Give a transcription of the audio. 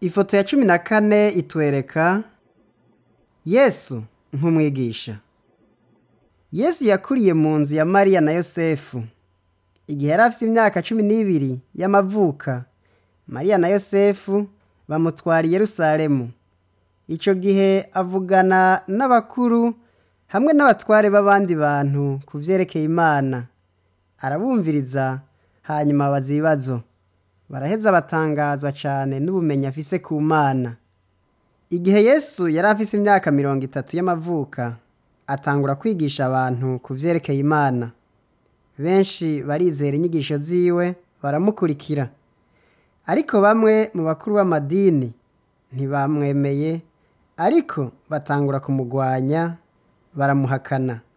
Ifoto ya cumi na kane itwereka Yesu nk'umwigisha. Yesu yakuriye mu nzu ya Mariya na Yosefu. Igihe yari afise imyaka cumi n'ibiri y'amavuka, Mariya na Yosefu bamutwara i Yerusalemu. Ico gihe avugana n'abakuru hamwe n'abatware b'abandi bantu ku vyerekeye Imana. Arabumviriza hanyuma abaza ibibazo. Baraheza batangazwa cane n'ubumenyi afise ku Mana. Igihe Yesu yari afise imyaka mirongo itatu y'amavuka, atangura kwigisha abantu ku vyerekeye Imana. Benshi barizera inyigisho ziwe baramukurikira. Ariko bamwe mu bakuru b'amadini ntibamwemeye, ariko batangura kumugwanya baramuhakana.